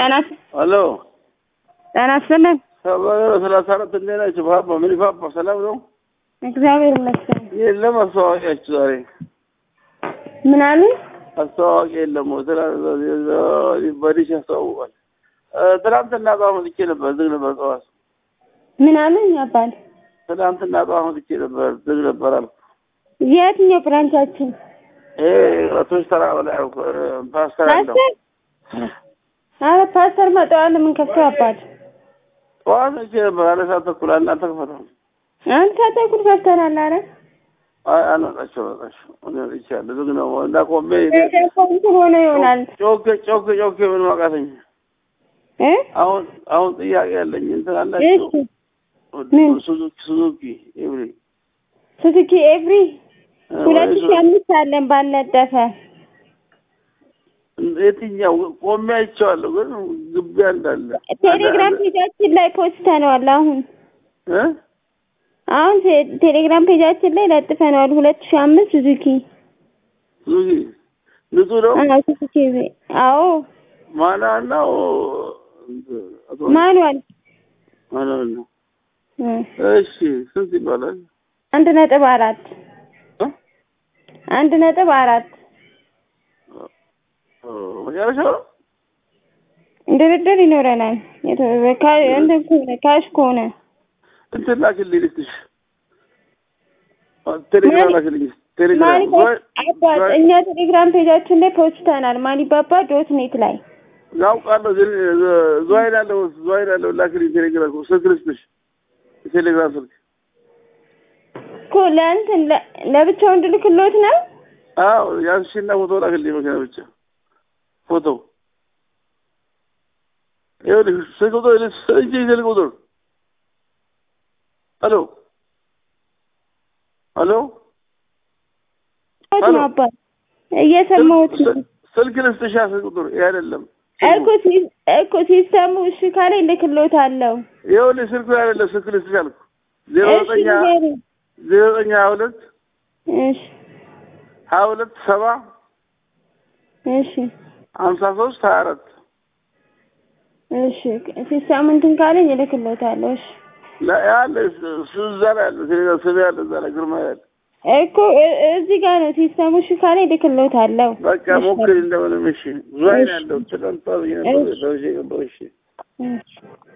ጤና አሎ ጤና ይስጥልን። ሰላሳ አራት እንዴት ናቸው? ፓፓ ምን ፓፓ ሰላም ነው? እግዚአብሔር ይመስገን። የለም አስተዋዋቂያችሁ ዛሬ ምን አሉ? አስተዋዋቂ የለም። በዲሽ ያስተዋውቃል። ትናንትና ጠዋት መጥቼ ነበር፣ ዝግ ነበር ጠዋት። ምን አሉ? ያባል ትናንትና ጠዋት መጥቼ ነበር፣ ዝግ ነበር አልኩ። የትኛው ብራንቻችን? ይሄ ቶች ተራ በላይ አልኩ። ፓስተር አለው ፓስተር? አረ ፓስተር መጠዋል ምን ከፍተው አባል ጠዋት መጥቼ ነበር። አንድ ሰዓት ተኩል እናንተ ክፈተው። አንተ ተኩል ከፍተናል። አረ አይ አልመጣቸው መጣቸው እኔ መጥቻለሁ። ዝግ ነው እና ቆሜ እንትን ሆነ ይሆናል ጮኬ ጮኬ ጮኬ ምን ማቃተኝ እ አሁን አሁን ጥያቄ ያለኝ እንትን አላቸው እሺ ምን? ሱዙኪ ሱዙኪ ኤብሪ ሱዙኪ ኤቭሪ ሁለት ሺህ አምስት አለን ባልነጠፈ የትኛው ቆሜ አይቼዋለሁ፣ ግን ግቢ እንዳለ ቴሌግራም ፔጃችን ላይ ፖስተነዋል። አሁን እ አሁን ቴ- ቴሌግራም ፔጃችን ላይ ለጥፈነዋል። ሁለት ሺህ አምስት ሱዙኪ ሱዙኪ ንጹህ ነው። አዎ ሱዙኪ ኤቭሪ አዎ ማና ነው ማኑዋል ማና ነው። እ እሺ ስንት ይባላል? አንድ ነጥብ አራት እ? አንድ ነጥብ አራት መጨረሻው ነው። ድርድር ይኖረናል። የተ- ካ- እንትን ከሆነ ካሽ ከሆነ እንትን ላክልኝ ልክትሽ ቴሌግራም ማን- ላክልኝ ቴሌግራም ማኒ አባት እኛ ቴሌግራም ፔጃችን ላይ ፖስተናል። ማኒባባ ዶት ኔት ላይ ያውቃለሁ። ዝዋይን ያለው ዝዋይን ያለው ላክልኝ ቴሌግራም ስልክ ልስጥሽ ቴሌግራም ስልክ እኮ ለእንትን ለ- ለብቻው እንድልክሎት ነው። አዎ ያንሺና ፎቶ ላክልኝ መኪና ብቻ ፎቶ ይኸውልሽ ስልክ ቁጥር ልስ እንጂ ስልክ ቁጥር ሄሎ ሄሎ ት ነው አባት እየሰማሁት ነው። ስልክ- ስልክ ልስጥሻ ስልክ ቁጥር ይሄ አይደለም እኮ ሲ- እኮ ሲስተሙ እሺ ካለ እልክሎታለሁ። ይኸውልሽ ስልኩ አይደለም ስልክ ልስጥሽ አልኩ ዜሮ እሺ ዘጠኝ ንገሪኝ። ዜሮ ዘጠኝ ሀያ ሁለት እሺ ሀያ ሁለት ሰባ እሺ ሀምሳ ሶስት ሀያ አራት እሺ ሲስተሙ እንትን ካለኝ እልክሎታለሁ። እሺ ያለ እሱ እዛ ላይ ያለ ቴሌግራም ስሜ ያለ እዛ ላይ ግርማ ያለ እኮ እ- እዚህ ጋር ነው ሲስተሙ እሺ ካለኝ እልክሎታለሁ። በቃ እሺ። ሞክሪ እንደምንም እሺ ዙዋይን እሺ። ያለው ትናንት ብዬ ነበር እሺ። ደውዬ ነበር እሺ እሺ